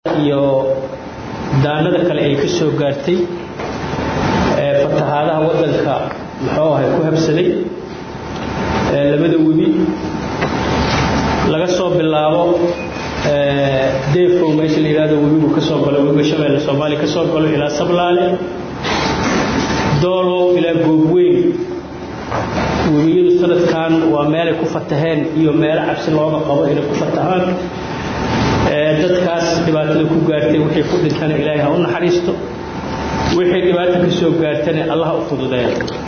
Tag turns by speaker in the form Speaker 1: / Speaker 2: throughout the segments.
Speaker 1: iyo daanada kale ay ka soo gaartay fatahaadaha waddanka muxuu ahay ku habsaday labada webi laga soo bilaabo deefow meesha la yidhahdo webigu ka soo galo webiga shabeelle soomaaliya ka soo galo ilaa sablaale doolow ilaa goobweyn webiyadu sanadkan waa meelay ku fataheen iyo meelo cabsi looga qabo inay ku fatahaan dadkaas dhibaatada ku gaartay wixii ku dhintana ilaahay ha u naxariisto wixii dhibaata ka soo gaartana allah u fududeeya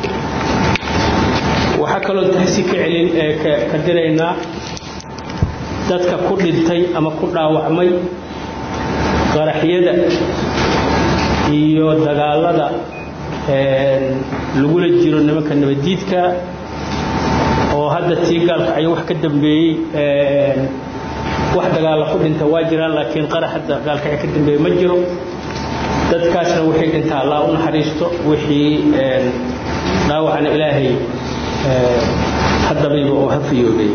Speaker 1: waxaa kaloo taxsi ka celin ka diraynaa dadka ku dhintay ama ku dhaawacmay qaraxyada iyo dagaalada lagula jiro nimanka nabaddiidka oo hadda tii gaalkacyo wax ka dambeeyey wax dagaalla ku dhinta waa jiraan laakiin qarax hadda gaalkacyo ka dambeeye ma jiro dadkaasna wixii dhinta allah u naxariisto wixii dhaawacna ilaahay haddabayba oo ha fiyoobay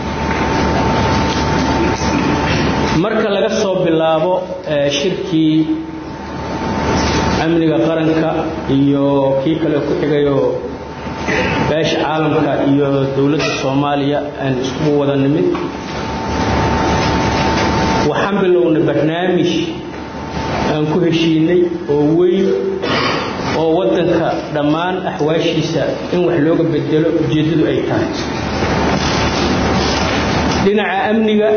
Speaker 1: marka laga soo bilaabo shirkii amniga qaranka iyo kii kale ku xigayoo beesha caalamka iyo dowladda soomaaliya aan iskugu wada nimid waxaan bilownay barnaamij aan ku heshiinay oo weyn oo waddanka dhammaan axwaashiisa in wax looga bedelo ujeeddadu ay tahay dhinaca amniga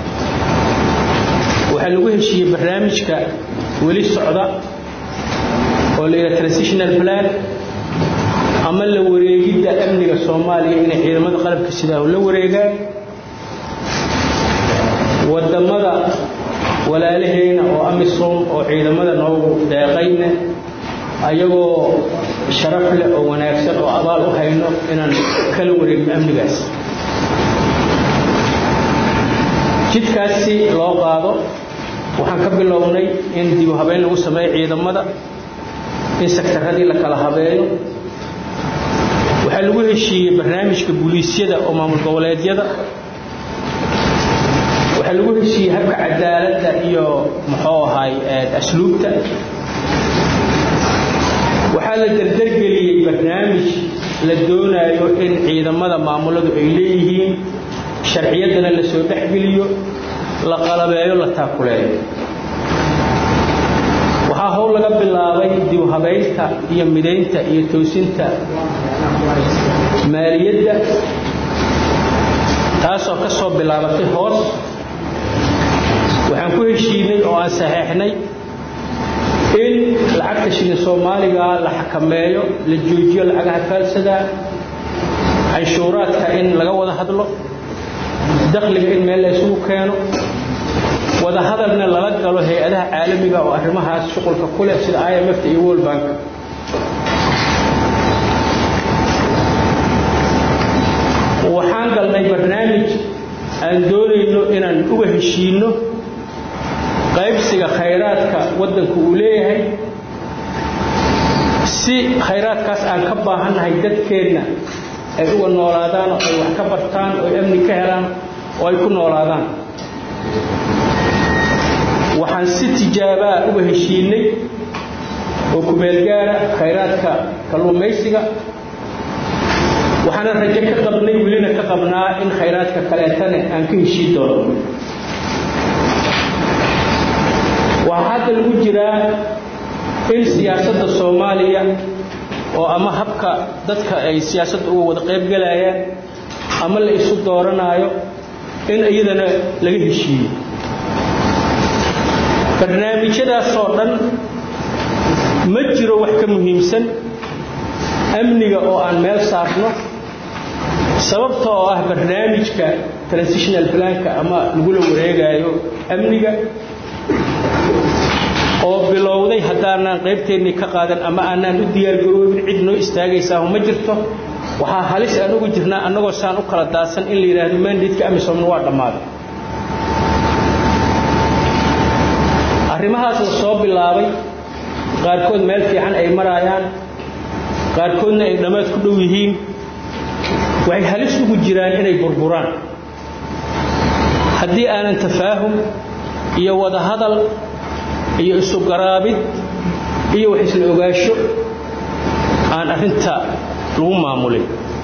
Speaker 1: waxaa lagu heshiiyey barnaamijka weli socda oo la yidhaha transitional plan ama la wareegidda amniga soomaaliya inay ciidamada qalabka sidaa la wareegaan waddamada walaalaheena oo amisom oo ciidamada noogu deeqayna ayagoo sharaf leh oo wanaagsan oo abaal u hayno inaan kala wareegno amnigaas jidkaas si loo qaado waxaan ka bilownay in dib u habeyn lagu sameeyo ciidamada in sektaradii la kala habeeyo waxaa lagu heshiiyey barnaamijka buliisyada oo maamul goboleedyada waxaa lagu heshiiyey habka cadaaladda iyo muxuu ahay asluubta waxaa la dardargeliyey barnaamij la doonaayo in ciidamada maamuladu ay leeyihiin sharciyaddana la soo dhexgeliyo la qalabeeyo la taakuleeyo waxaa howl laga bilaabay dib u habaynta iyo midaynta iyo toosinta maaliyadda taasoo ka soo bilaabatay hoos waxaan ku heshiinay oo aan saxeexnay in lacagta shilin soomaaliga la xakameeyo la joojiyo lacagaha faalsadaa canshuuraadka in laga wada hadlo dakhliga in meel la isugu keeno wada hadalna lala galo hay-adaha caalamiga oo arrimahaas shuqulka ku leh sida i m f iyo world bank waxaan galnay barnaamij aan doonayno inaan uga heshiinno qaybsiga khayraadka waddanku uu leeyahay si khayraadkaas aan ka baahannahay dadkeenna ay uga noolaadaan oo ay wax ka bartaan oo ay amni ka helaan oo ay ku noolaadaan waxaan si tijaabaa uga heshiinay oo kumeelgaara khayraadka kalluumaysiga waxaana rajo ka qabnay welina ka qabnaa in khayraadka kaleetana aan ka heshiin doono waxaa hadda lagu jiraa in siyaasadda soomaaliya oo ama habka dadka ay siyaasadda uga wada qayb galayaan ama la isu dooranaayo in iyadana laga heshiiyo barnaamijyadaasoo dhan ma jiro wax ka muhiimsan amniga oo aan meel saarno sababta oo ah barnaamijka transitional planka ama lagula wareegaayo amniga oo bilowday haddaanaan qaybteennii ka qaadan ama aanaan u diyaargaroobin cid noo istaagaysaa ma jirto waxaa halis aan ugu jirnaa annagoo saan u kala daadsan in la yidhaahdo mandatka amisomna waa dhammaaday arrimahaas la soo bilaabay qaarkood meel fiican ay maraayaan qaarkoodna ay dhammaad ku dhow yihiin waxay halis ugu jiraan inay burburaan haddii aanan tafaahum iyo wada hadal iyo isu garaabid iyo wax isla ogaasho aan arrinta lagu maamulin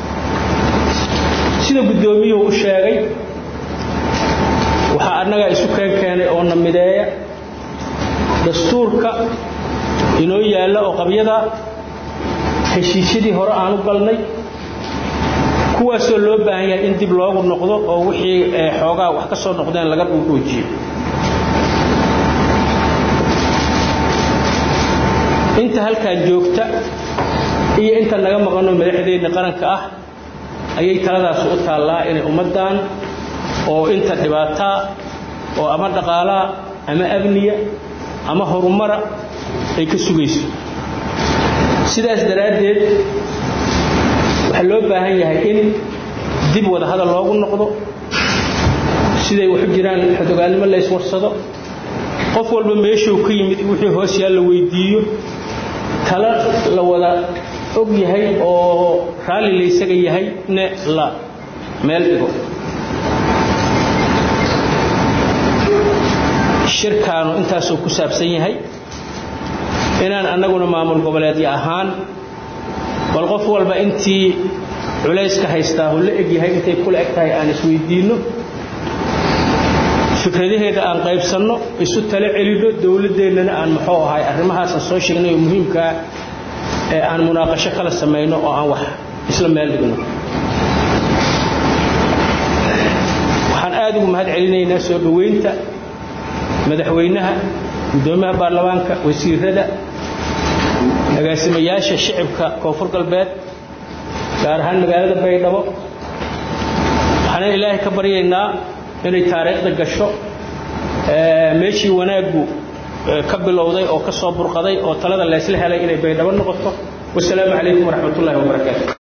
Speaker 1: sida guddoomiyuhu u sheegay waxaa annagaa isu keen keenay oo na mideeya dastuurka inoo yaalla oo qabyada heshiisyadii hore aan u galnay kuwaasoo loo baahan yahay in dib loogu noqdo oo wixii xoogaa wax ka soo noqdeen laga dhuudhuujiyo inta halkaan joogta iyo inta naga maqanno madaxdeenna qaranka ah ayay taladaas u taallaa inay ummaddan oo inta dhibaataa oo ama dhaqaalaa ama amniya ama horumara ay ka sugayso sidaas daraaddeed waxaa loo baahan yahay in dib wada hadal loogu noqdo siday waxu jiraan xodogaalnimo la yswarsado qof walba meeshuu ka yimid wixii hoos yaal la weydiiyo tala la wada og yahay oo raalli laysaga yahay ne la meel dhigo shirkaanu intaasuu ku saabsan yahay inaan annaguna maamul goboleedyo ahaan bal qof walba intii culayska haystaahu la eg yahay intay kula eg tahay aan isweydiinno fikradaheeda aan qaybsanno isu talo celinno dowladdeennana aan muxuu ahay arrimahaasaan soo sheegnay oo muhiimkaa ee aan munaaqasho kala samayno oo aan wax isla meel dhigno waxaan aad ugu mahad celinaynaa soo dhoweynta madaxweynaha guddoomiyaha baarlamaanka wasiirada agaasimayaasha shicibka koonfur galbeed gaar ahaan magaalada baydhabo waxaana ilaahay ka baryaynaa inay taariikhda gasho meeshii wanaaggu ka bilowday oo ka soo burqaday oo talada laysla helay inay baydhabo noqoto wasalaamu calaykum waraxmat ullahi wabarakaatu